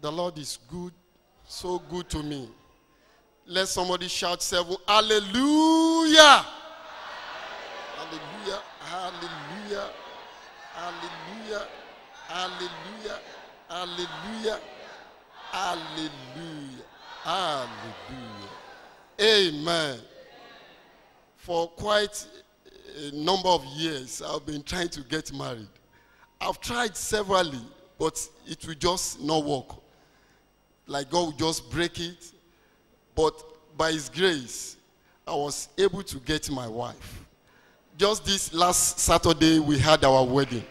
The Lord is good, so good to me. Let somebody shout seven. Hallelujah! Hallelujah! Hallelujah! Hallelujah! Hallelujah! Hallelujah! Hallelujah! Hallelujah! Amen. For quite a number of years, I've been trying to get married. I've tried severally, but it will just not work. Like God will just break it. But by His grace, I was able to get my wife. Just this last Saturday, we had our wedding.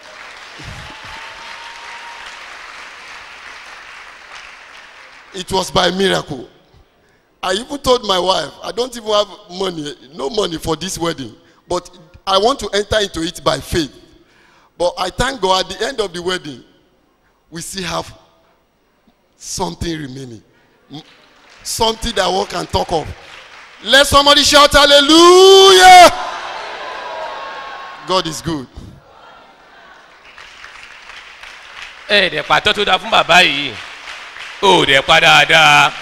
it was by miracle. I even told my wife, I don't even have money, no money for this wedding, but I want to enter into it by faith. But I thank God at the end of the wedding, we still have something remaining. M- Something that one can talk of. Let somebody shout hallelujah. God is good. ẹ dẹ̀ pàtó tó dáa fún bàbá yìí ó dẹ̀ pa dáadáa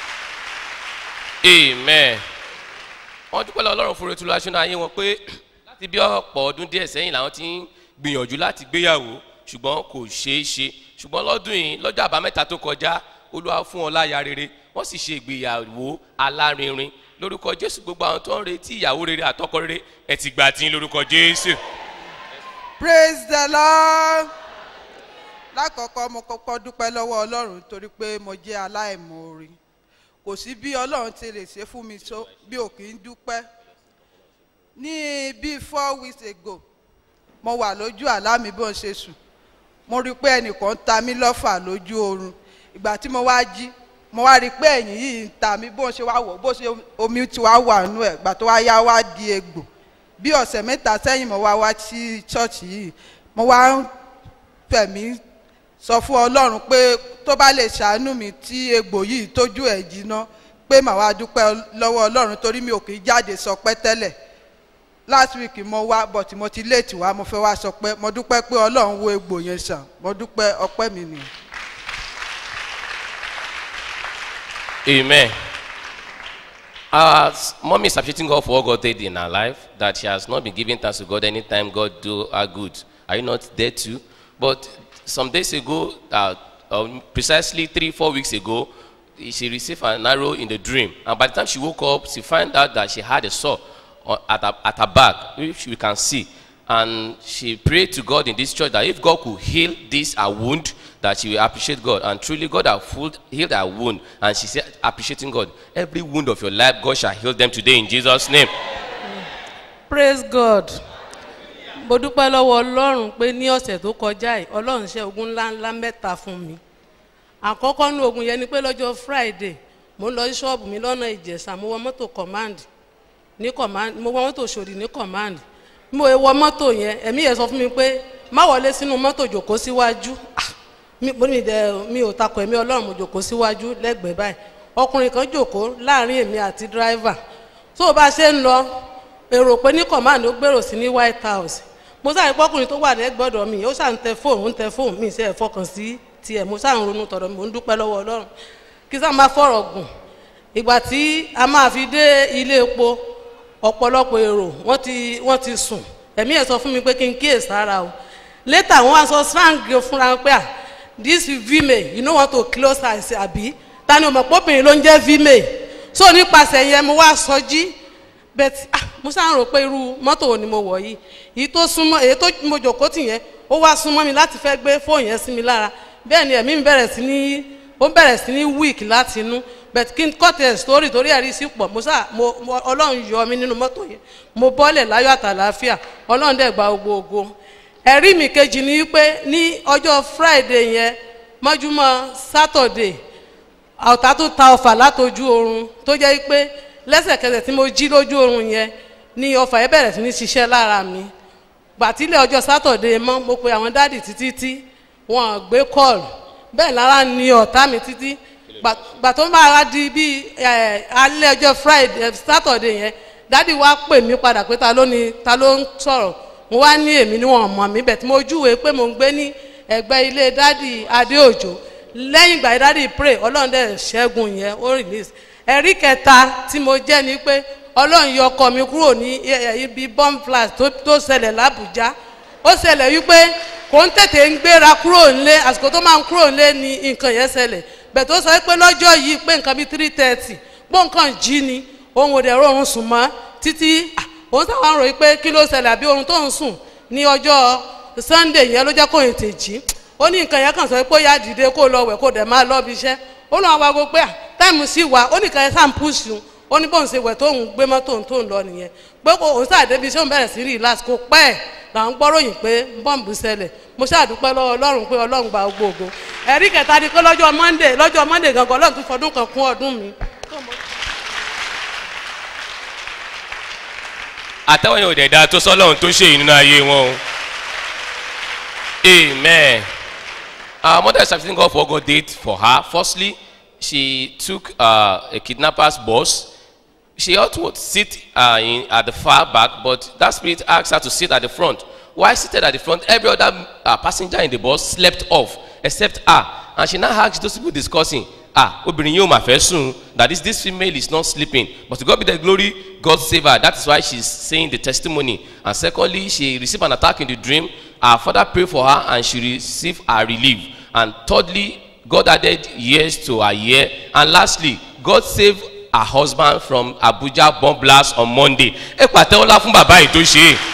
amen wọ́n dúpẹ́ lọ ọlọ́run fún retúlọ aṣọ́nà ayé wọn pé láti bí ọ̀pọ̀ ọdún díẹ̀ sẹ́yìn làwọn ti ń gbìyànjú láti gbéyàwó ṣùgbọ́n kò ṣeé ṣe ṣùgbọ́n lọ́dún yìí lọ́jọ́ àbámẹ́ta tó kọjá olúwa fún wọn láya rere wọ́n sì ṣe ìgbéyàwó alárinrin lórúkọ jésù gbogbo àwọn tó ń retí ìyàwó rere àtọkọ rere ẹ ti gbà tí lórúkọ jésù. praise the lord lákọ̀ọ́kọ́ mo kọ́kọ́ dúpẹ́ lọ́wọ́ ọlọ́run torí pé mo jẹ́ aláìmoore kò sí bí ọlọ́run ti lè ṣe fún mi tó bí ò kì í dúpẹ́ ní bíi four weeks ago mo wà lójú àlá mi bó ń ṣe sùn mo rí i pé ẹnìkan ń ta mí lọ́fà lójú oorun ìgbà tí mo wá jí mo wá rí i pé ẹ̀yìn yìí ń ta mí bó ń ṣe wá wọ̀ bó ṣe omi ti wá wà nú ẹ̀ ìgbà tó wá yá wá di egbò bí ọ̀sẹ̀ mẹ́ta sẹ́yìn mo wá wá sí ṣọ́ọ̀ṣì yìí mo wá ń fẹ̀mí sọ fún ọlọ́run pé tó bá lè ṣàánú mi tí egbò yìí tójú ẹ̀ jiná pé màá wá dúpẹ́ lọ́wọ́ ọlọ́run torí mi ò kì í jáde sọ pé tẹ́lẹ̀ last week mo wá but mo ti late wá mo fẹ́ wá sọ pé mo dúpẹ́ pé ọlọ́run wo egbò yẹn sàn mo dúpẹ́ ọpẹ́ mi nìyẹn. Amen. Our s- mommy is appreciating God for what God did in her life, that she has not been giving thanks to God anytime God do her good. Are you not there too? But some days ago, uh, um, precisely three, four weeks ago, she received an arrow in the dream. And by the time she woke up, she found out that she had a sore on- at her, at her back, which we can see. And she prayed to God in this church that if God could heal this her wound, that she will appreciate God. And truly, God has healed- healed her wound. And she said, appreciating God. Every wound of your life, God shall heal them today in Jesus' name. praise god mo dúpẹ́ lọ́wọ́ ọlọ́run pé ní ọ̀sẹ̀ tó kọjá yìí ọlọ́run ṣe ogun ńlá ńlá mẹ́ta fún mi àkọ́kọ́ ní ogun yẹn ni pé lọ́jọ́ friday mo ń lọ sí ṣọ́ọ̀bù mi lọ́nà ìjẹ̀sà mo wọ mọ́tò command ní command mo wọ mọ́tò ṣòdì ní command bí mo wọ mọ́tò yẹn ẹ̀mí yẹn sọ fún mi pé má wọlé sínú mọ́tò jòkó síwájú Ah, mi mo ní dẹ mi ò takò ẹ̀mí ọlọ́run mo jòkó síwájú lẹ́gbẹ̀ẹ́ báyìí ọkùnrin kan jòkó láàrin èmi àti driver tó o bá ṣe ń lọ èrò pé ní command ó gbèrò sí ní white house mo sáré pọkùnrin tó wà lẹ́gbọ̀dọ̀ mi ó ṣà ń tẹ fóònù ń tẹ fóònù mi ṣe é fọkàn sí tiẹ̀ mo ṣà ń ronú tọ̀dọ̀ mi mo ń dúpẹ́ lọ́wọ́ ọlọ́run kí sá máa fọ̀rọ̀ gùn ìgbà tí a máa fi dé ilé epo ọ̀pọ̀lọpọ̀ èrò wọ́n ti wọ́n ti sùn ẹ̀mí ẹ̀ sọ fún mi pé kí n kíyè sára o later wọ́n wá sọ slang fúnra wọn pé à this vime you no want to close eyes àbí ta ni o mọ̀ pọ́bìnrin ló ń jẹ́ vime so nípasẹ̀ yẹn mo wá sọ jí bẹ́ẹ̀ ah mo sáà ń rò pé irú mọ́tò wo ni mo wọ̀ yìí èyí tó súnmọ́ èyí tó mo jòkó tì yẹn ó wá súnmọ́ mi láti fẹ́ gbé fóònù yẹn sí mi lára bẹ́ẹ̀ ni ẹ̀mí mi bẹ̀rẹ̀ sí ní ó bẹ̀rẹ̀ sí ní weak láti inú bẹ́ẹ̀ kí n kọ́tì ẹ̀ sórí torí ẹ̀rí sí pọ̀ mo sáà mo mo- ọlọ́run yọ mi nínú mọ́tò yẹn mo bọ́lẹ̀ láyọ̀ àtàlàáfíà ọlọ́run dẹ̀ gba gbogbo ògo ẹ̀rí mi kejì ni wípé ní ọjọ́ friday yẹn mọ́júmọ́ saturday ọ̀tá tó ta ọfà látojú oorun tó jẹ́ pé lẹ́sẹ̀kẹsẹ̀ tí mo jí lójú oorun yẹn ni ọfà yẹn bẹ̀rẹ̀ sí ní ṣiṣẹ́ lára mi gbàtílẹ̀ ọjọ́ sátọ̀dé mọ́ mo pe àwọn dáàdì títí tí wọn gbé kọ́ọ̀lù bẹ́ẹ̀ lára ni ọ̀tá mi títí Gbà- gbà tó máa wá di bí ẹ̀, alẹ́ ọjọ́ friday sátọ̀dé yẹn dáàdì wá pè mí padà pé ta ló ni ta ló ń sọ̀rọ̀ mo wá ní èmi ni wọn mọ̀ mí bẹ̀ tí mo júwèé pé mo ń gbé ní ẹ̀gbẹ́ ilé dáàdì adéòjò lẹ́yìn ìgbà ìdádì pray ọlọ́run dẹ̀ ṣẹ́gun yẹn ó release ẹ̀rí kẹta tí mo jẹ́ ni pé ọlọ́run yọ ọkọ mi kúrò ní ẹ- ẹ- ibi bomb blast tó tó ṣẹlẹ̀ lábùjá ó ṣẹlẹ̀ wípé kò ń tètè ń gbéra kúrò nílé àsìkò tó máa ń kúrò nílé ni nǹkan yẹn ṣẹlẹ̀ bẹ̀ tó sọ pé lọ́jọ́ yìí pé nǹkan bíi three thirty pé nǹkan jí ni òun ò dẹ̀ rọrùn sùn mọ́ títí ah, òun sáwọn ròyìn pé kí ló ṣẹlẹ̀ àbí oorun tó ń sùn ní ọjọ́ sunday yẹn ló jẹ́ kó ètè jí ó ní nǹkan yẹn kàn sọ pé ó yá dìde kó lọ wẹ̀ kó dẹ̀ máa lọ́ọ́ bí iṣẹ́ ó lọ́wọ́ wa gbogbo pé à táìmù sí wa ó ní nǹkan yẹn sáà ń pùsù un ó ní bóun ṣe wẹ̀ tóun gbé mọ́tò tó ń lọ nìyẹn pé kò òun sàdébi iṣẹ́ òun bẹ̀rẹ̀ sí relax kó pẹ́ ẹ̀ là ń gbọ́ròyìn pé bọ́ǹbù ṣẹlẹ̀ mo ṣàdúpẹ́ lọ́wọ́ ọlọ́run pé ọlọ́run gba gbogbo ẹ̀rí kẹta ni pé lọ́jọ́ monday lọ́jọ́ monday gangan ọlọ́run tún fọdún kan kún ọdún mi. àtàwọn yóò dẹ̀ da tó sọ́lọ́run tó ṣe yìí nínú ayé wọn o amen our mother is accepting God for what God did for her firstly she took uh, a kidnapper's bus she ought to sit uh, in, at the far back but that spirit asked her to sit at the front while seated at the front every other uh, passenger in the bus slept off except her and she now asked those people discussing ah obìnrin yóò mà fẹ́ sùn that is this female is not sleeping but to God be the glory God save her that is why she is saying the testimony and secondly she received an attack in the dream her father prayed for her and she received her relief and thirdly God added years to her year and lastly God saved her husband from Abuja bomb blast on Monday ẹ pàtẹ́wọ́lá fún bàbá yìí tó ṣe é.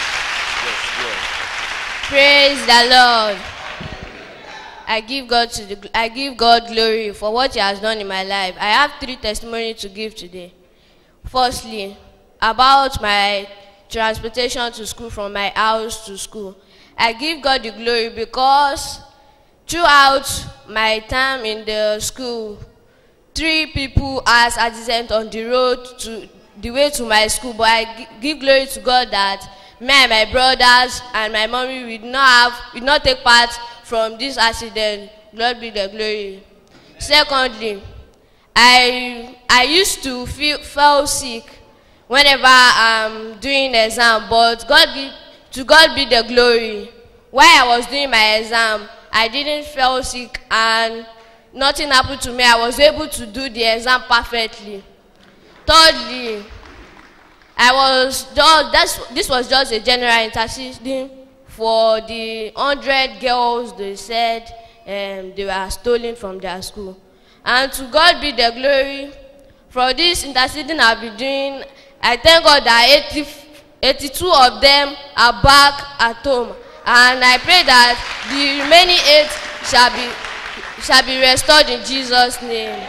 Praise the Lord. I give God to the I give God glory for what He has done in my life. I have three testimonies to give today. Firstly, about my transportation to school from my house to school. I give God the glory because throughout my time in the school, three people has accident on the road to the way to my school but i gi- give glory to god that me and my brothers and my mommy we did not have we did not take part from this accident lord be the glory secondly i i used to feel feel sick whenever i'm doing exam but god give to god be the glory while i was doing my exam i didn't feel sick and nothing happened to me i was able to do the exam perfectly thirdly i was just that's this was just a general interceding for the hundred girls they said um, they were stolen from their school and to god be the glory for this interceding i been doing i thank god that eighty eighty-two of them are back at home and i pray that the remaining eight shall be shall be restored in jesus name.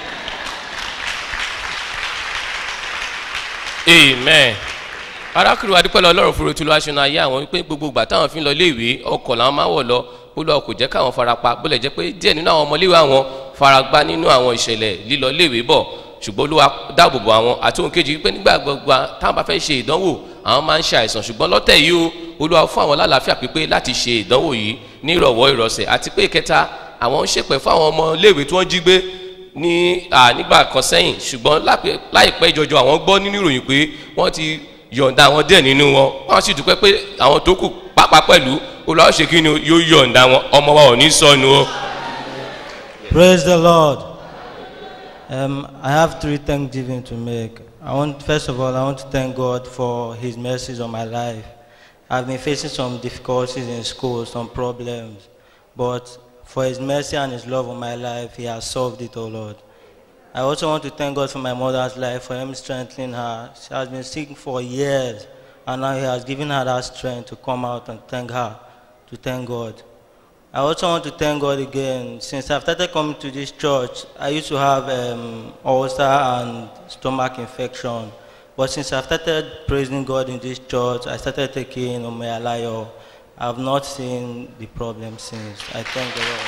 amen arákùnrin wa dúpẹ́ lọ ọlọ́run fúru tí ló wá ṣe ayé àwọn wípé gbogbo ìgbà táwọn fi ń lọ iléèwé ọkọ̀ làwọn máa wọ̀ lọ olúwa kò jẹ́ káwọn farapa bó lè jẹ́ pé díẹ̀ nínú àwọn ọmọléèwé àwọn faragbá nínú àwọn ìṣẹ̀lẹ̀ lílọ iléèwé bọ̀ ṣùgbọ́n olúwa dáàbòbò àwọn àti ohun kejì wípé nígbà gbogbo táwọn bá fẹ́ ṣe ìdánwò àwọn máa ń ṣe àìsàn ṣùgbọ́n lọ́tẹ̀ yìí o olúwa fún àwọn lálàáfíà pípé láti ṣe ìdánwò yìí ní ìrọ̀wọ́ ìrọ̀sẹ̀ àti pé ìkẹta àwọn ń ṣèpẹ̀ fún àwọn ọmọ iléèwé tí wọ́n jí gbé ní à, nígbà kan sẹ́yìn ṣùgbọ́n lápẹ́- láìpẹ́ ìjọjọ àwọn gbọ́ nínú ìròyìn pé wọ́n ti yọ̀ǹda àwọn díẹ̀ nínú wọn wọ́n sì dúpẹ́ pé àwọn tó kù pápá pẹ̀lú olùwàwọ̀ ṣe kí ni o, yóò yọ̀ǹda wọn ọmọ wa ò ní sọnù o. Praise the Lord. Um, I have three thanksgiving to make. I want, first of all, I want to thank God for His mercies on my life. I've been facing some difficulties in school, some problems, but for His mercy and His love on my life, He has solved it, oh Lord. I also want to thank God for my mother's life, for Him strengthening her. She has been sick for years, and now He has given her that strength to come out and thank her, to thank God. I also want to thank God again. Since I've started coming to this church, I used to have um, ulcer and stomach infection. But since I've started praising God in this church, I started taking Omealayo. I've not seen the problem since. I thank the Lord.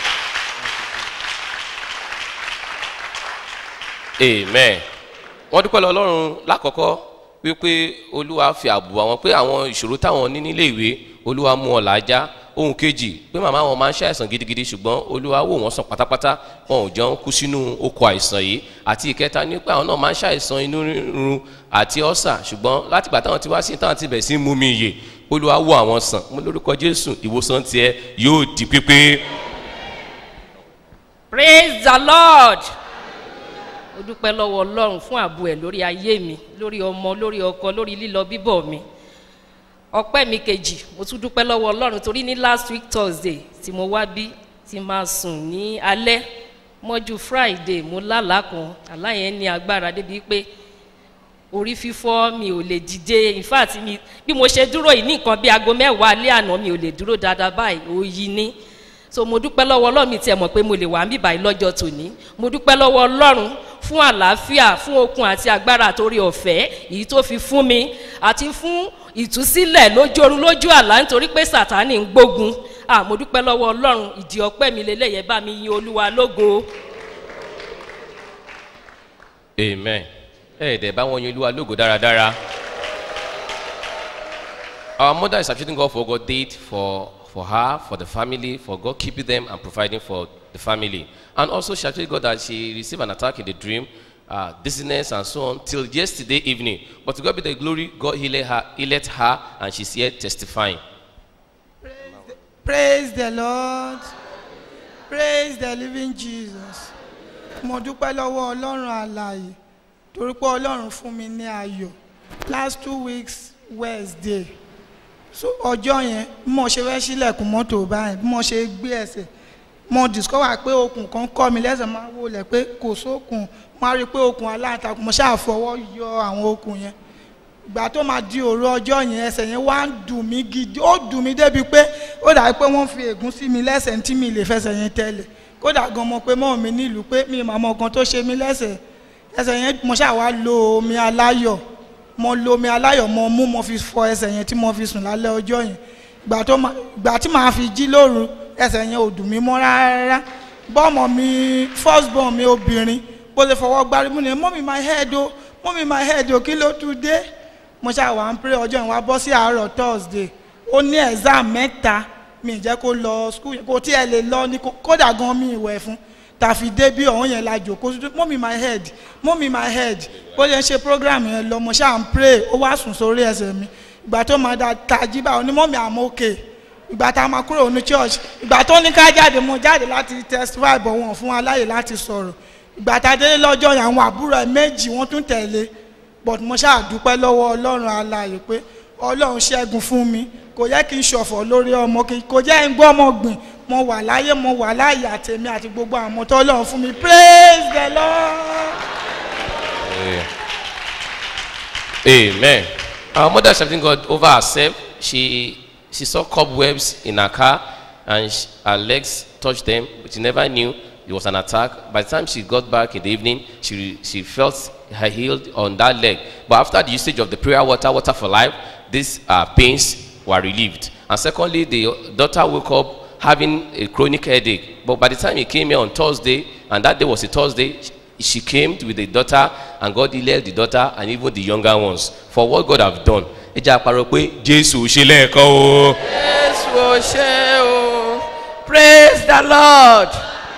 amen wọ́n dúpẹ́ lọ ọlọ́run lákọ̀ọ́kọ́ wípé olúwa fi ààbò àwọn pé àwọn ìṣòro táwọn ní nílé ìwé olúwa mú ọ làájá ohun kejì pé màmá wọn máa ń ṣàìsàn gidigidi ṣùgbọ́n olúwa wò wọ́n sàn pátápátá wọn ò jẹun kú sínú oko àìsàn yìí àti ìkẹta ní pé àwọn náà máa ń ṣàìsàn inú rírun àti ọ́sà ṣùgbọ́n látìgbà táwọn ti wá sí táwọn ti bẹ̀ sí mú mi yè olúwa wò àwọn sàn mo lórúkọ jésù ìwòsàn tiẹ̀ yóò di pípé praise the lord mo dúpẹ́ lọ́wọ́ ọlọ́run fún ààbò ẹ̀ lórí ayé mi lórí ọmọ lórí ọkọ lórí lílọ bíbọ̀ mi ọpẹ́ mi kejì mo tún dúpẹ́ lọ́wọ́ ọlọ́run torí ní last week thursday tí mo wá bí tí máa sùn ní alẹ́ mọ́jú friday mo lálàá kan àlá yẹn ní agbára débi pé orí fífọ́ mi ò lè dìde in fact mi bí mo ṣe dúró yìí ní nǹkan bí aago mẹ́wàá alẹ́ àná mi ò lè dúró dáadáa báyìí òyì ní so mo dúpẹ́ lọ́wọ́ ọlọ́run mi tiẹ̀ mọ̀ pé mo lè wà ń bíbá yìí lọ́jọ́ tòní mo dúpẹ́ lọ́wọ́ ọlọ́run fún àlàáfíà fún okun àti agbára àtòrí ọ̀fẹ́ èyí tó fi fún mi àti fún ìtúsílẹ̀ lójú orun lójú àlá nítorí pé sàtánì ń gbógun ah mo dúpẹ́ lọ́wọ́ ọlọ́run ìdí ọpẹ́ mi lélẹ́yẹ bá mi yin olúwa lógo. amen ẹ dẹ̀ bá wọn yin olúwa lógo dáradára. our mother is appreciating God for what God did for for her for the family for God keeping them and providing for the family and also she appreciated God that she received an attack in the dream uh, dizziness and so on till yesterday evening but to God be the glory God healed her healed her and she's here testifying. praise the lord praise the living jesus mo dúpẹ́ lọ́wọ́ ọlọ́run àlàyé torí pé ọlọ́run fún mi ní ayọ̀ last two weeks wednesday so ọjọ́ yẹn bí mo ṣe fẹ́ sílẹ̀kùn mọ́tò báyìí bí mo ṣe gbé ẹsẹ̀ mo discover pé okùn kan kọ́ mi lẹ́sẹ̀ máa wọlé pé kò sókun máa rí i pé okùn aláǹtakùn mo ṣáà fọwọ́ yọ àwọn okùn yẹn ìgbà tó máa di òru ọjọ́ yẹn ẹsẹ̀ yẹn wá ń dùn mí gidi ó dùn mí débi pé ó dàbí pé wọ́n fi ègún sí mi lẹ́sẹ̀ tí mi lè fẹsẹ̀ yẹn tẹ́lẹ̀ kódà gan mo pé mọ́ mi nílùú pé mi màmá kan tó ṣe mí lẹ́sẹ̀ ẹsẹ̀ yẹn mo ṣáà wá lo omi aláyọ̀ mo lo omi aláyọ̀ mo mú mo fi fọ ẹsẹ̀ yẹn tí mo fi sùn lálẹ́ ọjọ́ yẹn ìgbà tó ma ìgbà tí màá fi jí lóru ẹsẹ̀ yẹn ò dùn mí mọ́ rárá bọ́ọ̀mọ̀ mi first born mi obìnrin bó ṣe fọwọ́ gbárí mú ni mọ́mí my head o mọ́mí my head o kí ló tún dé mo ṣáà wà ń pray ọjọ́ yẹn wá bọ́ sí àárọ̀ thursday ó ní exam mẹ́ta mi ì jẹ́ kó lọ school yẹn kò tí ẹ lè lọ ní kódà gan mi ìwẹ̀ fún tàfi dé bí ọ̀hún yẹn la jòkó mọ́mí my head mọ́mí my head bó ṣe ń ṣe program yẹn lọ mo ṣáà ń pray ó wá sùn sórí ẹsẹ̀ mi ìgbà tó máa da tají báwo ni mọ́mí àmọ́ òkè ìgbà tá a máa kúrò ní church ìgbà tó ní ká jáde mo jáde láti testify bọ̀ wọ́n fún aláyè láti sọ̀rọ̀ ìgbà tá a délé lọ́jọ́ yẹn àwọn àbúrò ẹ̀ méjì wọ́n tún tẹ̀lé but mo ṣáà dúpẹ́ lọ́wọ́ ọlọ́run aláyè pé ọlọ́run ṣẹ́gun fún mi kò yẹ kí n ṣọ̀fọ̀ lórí ọmọ kí kò jẹ́ ń gbọ́ ọmọ gbìn mo wà láyé mo wà láyé àtẹ̀mí àti gbogbo àwọn tó ọlọ́run fún mi praise the lord. Amen. Our mother is thanking God over herself. She she saw cobwebs in her car and sh her legs touched them, but she never knew it was an attack. By the time she got back in the evening, she she felt her healed on that leg. But after the usage of the prayer water, water for life, these uh, pains were relieved. And secondly, the daughter woke up having a chronic headache. But by the time he came here on Thursday, and that day was a Thursday, she came with the daughter and God healed the daughter and even the younger ones for what God have done. ẹ jẹ́ àparọ́ pé jésù ṣe lẹ́ẹ̀kan o. jésù ò ṣe o praise the lord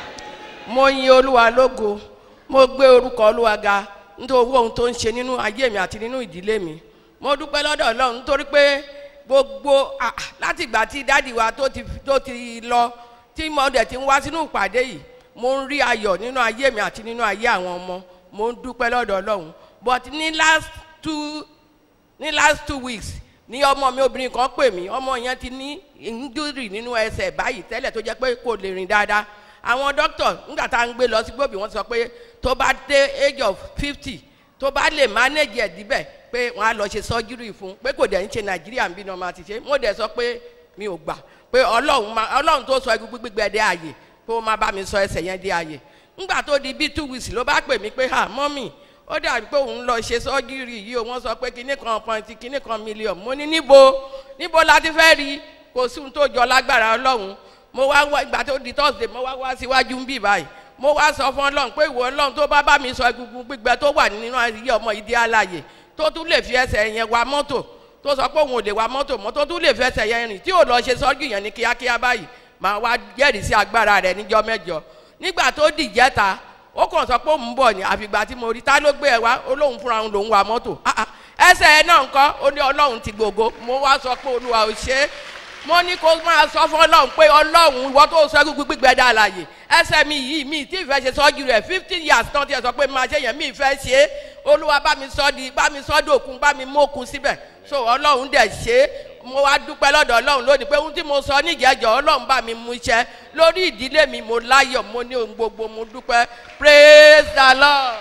mo yin olúwa lógo mo gbé orúkọ olúwa ga nítorí owó ohun tó ń ṣe nínú ayé mi àti nínú ìdílé mi mo dúpẹ́ lọ́dọ̀ ọlọ́run nítorí pé gbogbo láti ìgbà tí dáàdì wa tó ti tó ti lọ tí mo dẹ̀ ti ń wá sínú ìpàdé yìí mo ń rí ayọ̀ nínú ayé mi àti nínú ayé àwọn ọmọ mo ń dúpẹ́ lọ́dọ̀ ọlọ́run but ní last two ní last two weeks ní ọmọ mi obìnrin kan pè mí ọmọ yẹn ti ní injury nínú ẹsẹ̀ báyìí tẹ́lẹ̀ tó jẹ́ pé kò lè rìn dáadáa àwọn doctor nígbà tá à ń gbé lọ sí gbòbí wọ́n sọ pé tó bá dé age of fifty tó bá lè manage ẹ̀ díbẹ̀ pé wọ́n á lọ ṣe surgery fún pé kò dẹ̀ ń ṣe nàìjíríà ń bí ní ọmọ àti ṣe mo dẹ̀ sọ pé mi ò gbà pé ọlọ́run máa ọlọ́run tó sọ egungun gbígbẹ dé àyè pé ó máa bá mi sọ ẹsẹ̀ yẹn dé àyè ńgbà tó di bí two weeks ló bá pè mí pé ha mọ́mì ó dàbí pé òun lọ ṣe sọ́jírì yìí o wọ́n sọ pé kinní kan pọ́ǹtì kinní kan mílíọ̀nù mo ní níbo níbo la ti fẹ́ rí kò sí ohun tó jọ lágbára ọlọ́run mo wá wá ìgbà tó di thursday mo wá wá síwájú ń bì báyìí mo wá sọ fún ọlọ́run pé ìwọ ọlọ́run tó bá bá mi sọ egungun gbígbẹ tó wà nínú ayé ọmọ ìdí àlàyé tó tún lè fi ẹsẹ̀ yẹn wa mọ́tò tó sọ pé òun ò lè wa mọ́tò mọ́ tó tún lè fi ẹsẹ̀ yẹn rìn tí ò lọ ṣe sọ́jú yẹn ní kíákíá báyìí màá wá jẹ́rìí sí agbára rẹ̀ níjọ́ mẹ́jọ nígbà tó dìjẹ́ta ó kàn sọ pé òun bọ̀ ní àfìgbà tí mo rí ta ló gbé ẹ wá olóhùn fúnra òun lòún wa mọ́tò ẹsẹ̀ ẹ náà ńkọ́ ó ní ọlọ́run ti gbogbo mo wá sọ pé olúwa ò ṣe é mo ní kó máa sọ fún ọlọ́run pé ọlọ́run ìwọ tó sọ gbígbí gbígbẹ́ dá àlàyé ẹsẹ̀ mi yìí mi tí ìfẹ́ ṣe sọ́jú rẹ̀ fifteen years náà ti ẹ̀ sọ pé máa ṣe yẹn mi ìfẹ́ ṣe é olúwa bá mi sọ di bá mi sọ dòkun bá mi mókun síbẹ̀ so ọlọ́run dẹ̀ ṣe é mo wá dúpẹ́ lọ́dọ̀ ọlọ́run lónìí pé ohun tí mo sọ níjẹ́jọ́ ọlọ́run bá mi mú iṣẹ́ lórí ìdílé mi mo láyọ̀ mo ní ohun gbogbo mo dúpẹ́ praise the lord.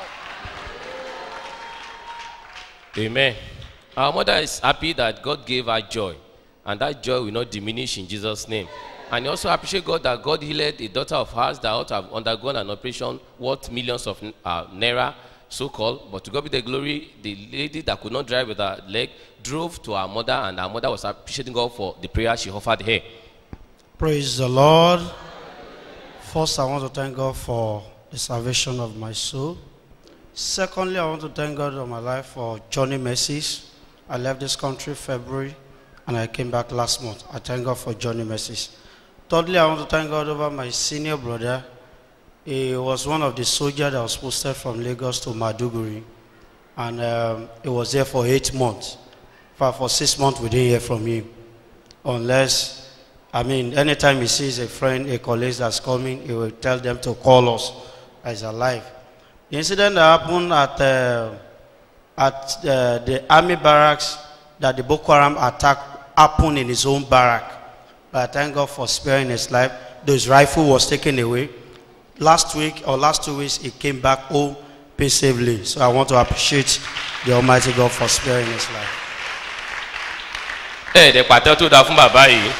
Amen. Our mother is happy that God gave her joy, and that joy will not diminish in Jesus' name. And he also appreciate God that God healed a daughter of hers that ought to have undergone an operation worth millions of uh, naira, so called. But to God be the glory, the lady that could not drive with her leg drove to her mother, and her mother was appreciating God for the prayer she offered her. Praise the Lord. First, I want to thank God for the salvation of my soul. Secondly, I want to thank God of my life for journey mercies. I left this country February and I came back last month. I thank God for journey mercies. Thirdly, I want to thank God over my senior brother. He was one of the soldiers that was posted from Lagos to Maduguri. And um, he was there for eight months. In fact, for six months, we didn't hear from him. Unless, I mean, anytime he sees a friend, a colleague that's coming, he will tell them to call us as alive. The incident that happened at, uh, at uh, the army barracks that the Boko Haram attack happened in his own barrack. But I thank God for sparing his life. Though his rifle was taken away. Last week or last two weeks, he came back home peaceably. So I want to appreciate the Almighty God for sparing his life. ẹ̀ẹ́dẹ̀ pàtẹ́ tó dáa fún bàbá yìí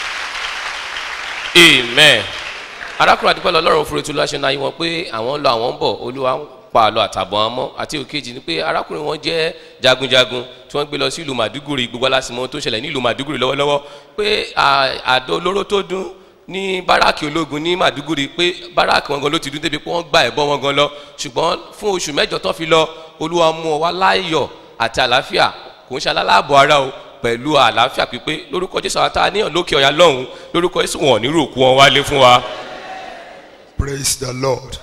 amen arákùnrin àdúgbò lọ́rùn fúru tó láṣẹ náà yí wọn pé àwọn ń lọ àwọn ń bọ̀ olúwa ń pa àlọ́ àtàbọ̀ wọn mọ́ àti òkèjì ni pé arákùnrin wọn jẹ́ jagunjagun tí wọ́n gbé lọ sí ìlú màdúgùrì gbogbo alásìmọ́ tó ṣẹlẹ̀ ní ìlú màdúgùrì lọ́wọ́lọ́wọ́ pé à- àdó olóró tó dún ní báràkì ológun ní màdúgùrì pé báràkì wọn gan ló ti dún débi pé wọ́n gba ẹ̀bọ wọn gan lọ ṣùgbọ́n fún oṣù mẹ́jọ tó fi lọ olúwa mú ọ wá láyọ̀ àti àlàáfíà kò ń ṣe alálàbọ̀ ara o pẹ̀lú àlàáfíà pípé lórúkọ jésù àwọn tá a níyàn lókè ọ̀yà lọ́hùn lórúkọ jésù wọn ò ní rò kú wọn wálé fún wa. Praise the Lord.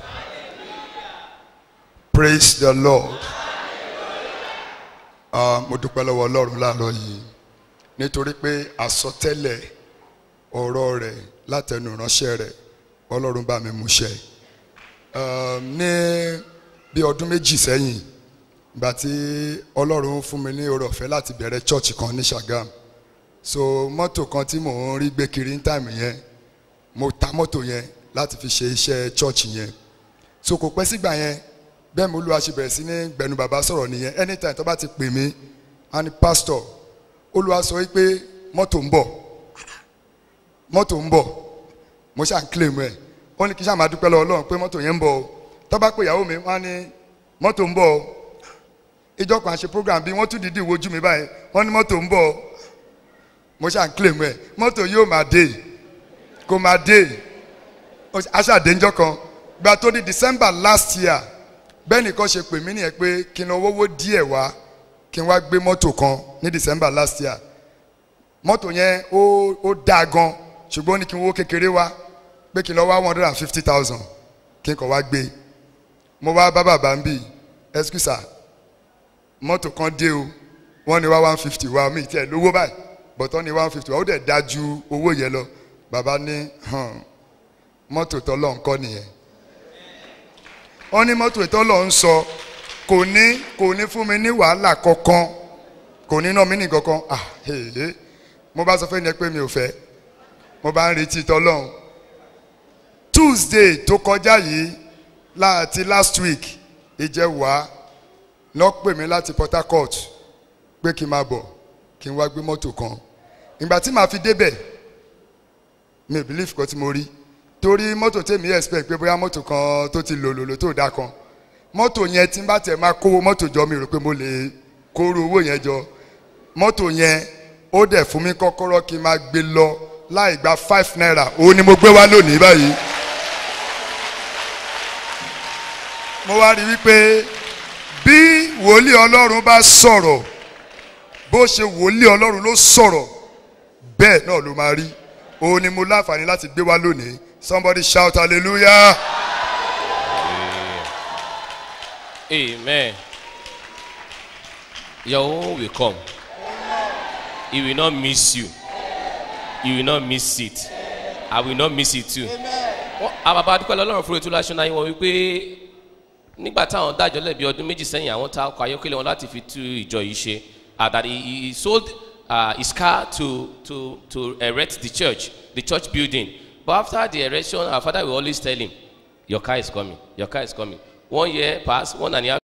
Praise the Lord. Ah, mo dúpẹ́ lọ́wọ́ ọlọ́run láàárọ̀ yìí nítorí pé àsọtẹ́lẹ̀ ọ̀rọ̀ rẹ̀ látẹnu ìránṣẹ́ rẹ̀ ọlọ́run bá mi mú ṣẹ. Ah, ní bí ọdún méjì sẹ́yìn ìgbà tí ọlọ́run fún mi ní oore ọ̀fẹ́ láti bẹ̀rẹ̀ chọ́ọ̀chì kan ní Ṣàgám so mọ́tò kan tí mò ń rí gbé kiri ní táìmù yẹn mo ta mọ́tò yẹn láti fi ṣe iṣẹ́ church yẹn so kò pẹ́ sígbà yẹn bẹ́ẹ̀ mo lu àṣebẹ̀rẹ̀ sí ní gbẹ̀nu bàbá sọ̀rọ̀ nìyẹn anytime tó bá ti pè mí a ní pastor olúwa sọ wípé mọ́tò ń bọ̀ mọ́tò ń bọ̀ mo ṣáà ń claim ẹ̀ ó ní kí ṣáà máa dúpẹ́ lọ́wọ́ ọlọ́run pé mọ́tò yẹn ń bọ̀ o tó bá pè ìyàwó mi wọ́n á ní mọ́tò ń bọ̀ o ìjọ kan ṣe program bí wọ́n tún dídì wojú mi báyìí wọ́n ní mọ́tò ń bọ̀ o mo ṣáà ń claim ẹ̀ mọ́tò yóò máa dé kó máa dé aṣáàdéńjọ́ kan gba tó di december last year bẹ́ẹ̀ nìkan ṣe pè mí nìyẹn pé kí n owó díẹ̀ wá kí n wá gbé mọ́tò kan ní december last year mọ́tò yẹn ó ó dáa gan ṣùgbọ́n ó ní kí n owó kékeré wá pé kí n lọ wá one hundred and fifty thousand kí n kàn wá gbé mo wá bá bàbá ń bì ẹsikúsà mọ́tò kan dé o wọ́n ní wá one fifty wá mi tiẹ̀ lówó báyìí bọ̀tọ́ ní one fifty wá ó dẹ̀ dájú owó yẹn lọ bàbá ní hàn mọ́tò tọ́lọ́ ń kọ́ nìyẹn wọ́n ní mọ́tò tọ́lọ́ ń sọ kò ní kò ní fún mi ní wàhálà kankan kò ní ná mi ní kankan ah hehe mo bá sọ fún ẹni pé mi ò fẹ́ mo bá ń retí tọ́lọ́hún tuesday tó kọjá yìí láti last week ìjẹwàá lọ pè mí láti port harcourt pé kí n máa bọ̀ kí n wá gbé mọ́tò kan ìgbà tí màá fi débẹ̀ mi ò believe kan tí mo rí torí mọ́tò tèmi expect pé bóyá mọ́tò kan tó ti lò lòlò tó dá kan mọ́tò yẹn tí n bá tẹ̀ máa kówó mọ́tò jọ mi rò pé mo lè kóró owó yẹn jọ mọ́tò yẹn ó dẹ̀ fún mi kọ́kọ́rọ́ kí n máa gbé lọ láì gba five naira òun ni mo gbé wá lónìí báyìí. mo wá rí wípé bí wòlíì ọlọ́run bá sọ̀rọ̀ bó ṣe wòlíì ọlọ́run ló sọ̀rọ̀ bẹ́ẹ̀ náà ló máa rí òun ni mo láǹfààní láti gbé wá lónìí somebody shout hallelujah. Amen. Your own will come. He will not miss you. you will not miss it i will not miss it too. Wọ́n- àwọn bàbá dúpẹ́ lọ́lọ́run fún ètò láṣọ náà yín wọ́n wípé nígbà táwọn dájọ́ lẹ́bi ọdún méjì sẹ́yìn àwọn ta ọkọ̀ ayọ́kẹ́lẹ́ wọn láti fi tú ìjọ yìí ṣe uh, that he, he he sold uh, his car to, to, to erect the church the church building but after the erection our father will always tell him your car is coming your car is coming one year pass one and a half